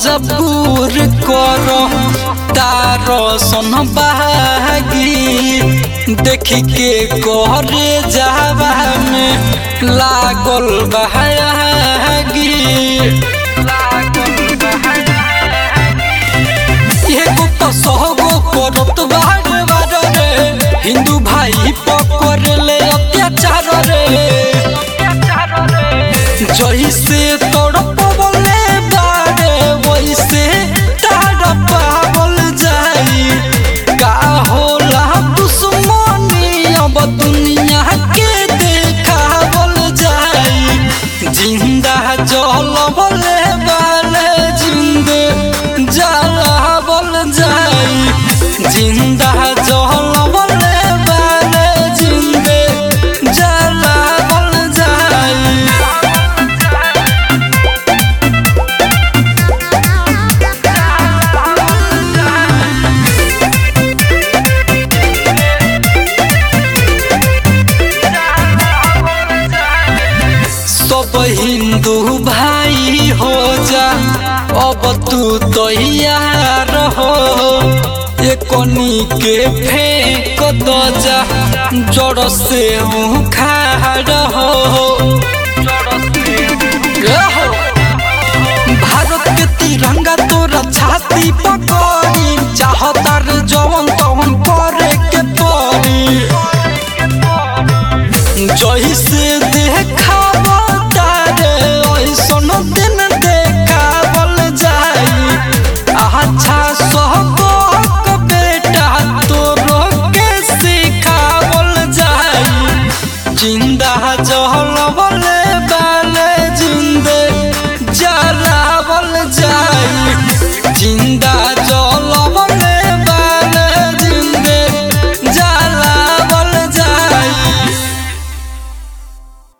मजबूर करो तारो सन बागी देख के करे जावा में लागल बहागी एगो तो सहगो करत बार बार रे हिंदू भाई पकड़ ले अत्याचार रे जैसे तड़पवले बारे वैसे तड़पावल जाई का होला दुश्मनी अब दुनिया के देखावल जाई जिंदा जलवले बारे जिंदे जलावल जाई जिंदा जलवले बारे जिंदे जलावल जाई सब हिंदू भाई हो जा अब तू तैयार हो एकनी के फेंक द जा जड़ से उखाड़ हो ए हो। भारत के तिरंगा तोरा छाती पकड़ी